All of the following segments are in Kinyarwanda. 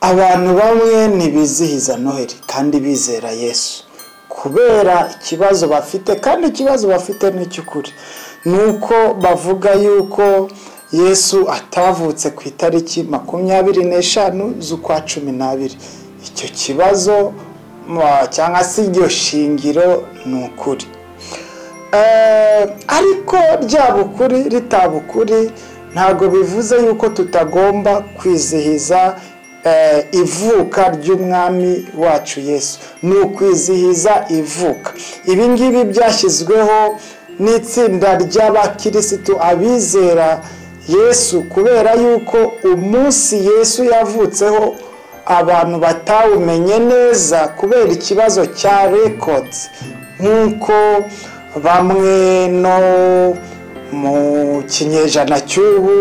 abantu bamwe ntibizihiza noheli kandi bizera yesu kubera ikibazo bafite kandi ikibazo bafite ni icy'ukuri ni uko bavuga yuko yesu atavutse ku itariki makumyabiri n'eshanu z'ukwa cumi n'abiri icyo kibazo cyangwa se iryo shingiro ni ukuri ariko ryaba ukuri ritaba ukuri ntabwo bivuze yuko tutagomba kwizihiza ivuka ry'umwami wacu yesu ni ukwizihiza ivuka ibi ngibi byashyizweho n'itsinda ry'abakirisitu abizera yesu kubera yuko umunsi yesu yavutseho abantu batawumenye neza kubera ikibazo cya records nk'uko bamwe no mu kinyejana cy'ubu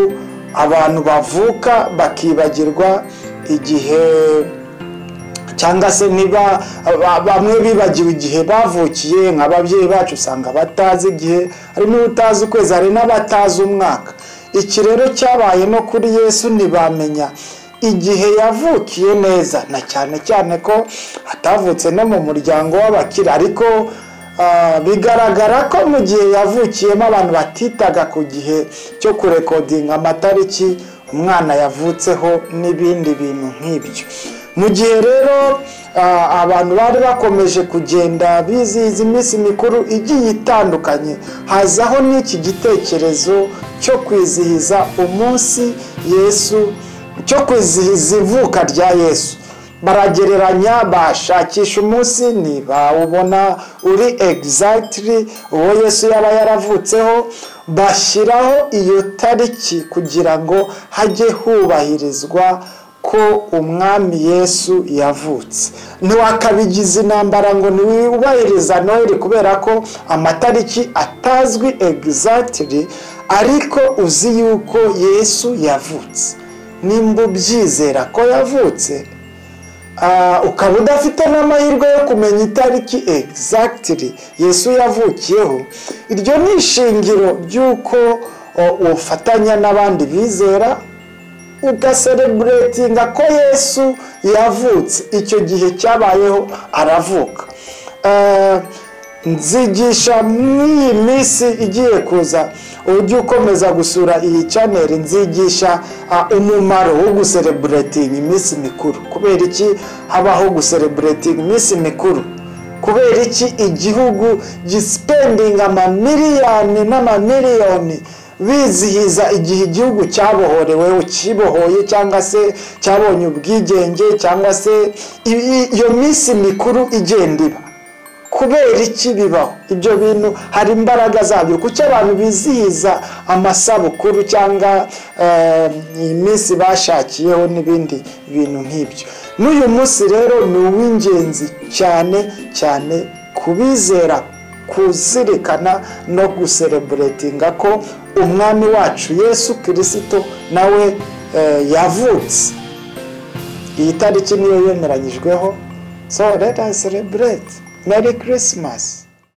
abantu bavuka bakibagirwa igihe cyangwa se niba bamwe bibagiwe igihe bavukiye nk'ababyeyi bacu usanga batazi igihe hari n'utazi ukwezi hari n'abatazi umwaka iki rero cyabaye no kuri yesu ntibamenya igihe yavukiye neza na cyane cyane ko atavutse no mu muryango w'abakire ariko bigaragara ko mu gihe yavukiyemo abantu batitaga ku gihe cyo kurekodinga amatariki umwana yavutseho n'ibindi bintu nk'ibyo mu gihe rero abantu bari bakomeje kugenda bizihiza iminsi mikuru igiye itandukanye hazaho n'iki gitekerezo cyo kwizihiza umunsi yesu cyo kwizihiza ivuka rya yesu baragereranya bashakisha umunsi ntibawubona uri egizagitiri uwo yesu yaba yaravutseho bashyiraho iyo tariki kugira ngo hajye hubahirizwa ko umwami yesu yavutse ntiwakabigize intambara ngo ntiwubahiriza noheli kubera ko amatariki atazwi egizagitiri ariko uzi yuko yesu yavutse nimba ubyizera ko yavutse ukaba udafite n'amahirwe yo kumenya itariki egizagitiri yesu yavukiyeho iryo ni ishingiro ry'uko ufatanya n'abandi bizera ugasereburetinga ko yesu yavutse icyo gihe cyabayeho aravuka nzigisha mw'iyi minsi igiye kuza ujye ukomeza gusura iyi chaneli nzigisha umumaro wo gusereburetinga iminsi mikuru kubera iki habaho gusereburetinga iminsi mikuru kubera iki igihugu gisipendinga amamiliyoni n'amamiliyoni bizihiza igihe igihugu cyabohorewe kibohoye cyangwa se cyabonye ubwigenge cyangwa se iyo minsi mikuru igenda iba kubera iki bibaho ibyo bintu hari imbaraga zabyo kuko abantu bizihiza amasabukuru cyangwa iminsi bashakiyeho n'ibindi bintu nk'ibyo n'uyu munsi rero ni uw'ingenzi cyane cyane kubizera kuzirikana no gusereburetinga ko umwami wacu yesu kirisito nawe yavutse iyi tariki niyo yemeranyijweho so leta serebureti meri kirisimasi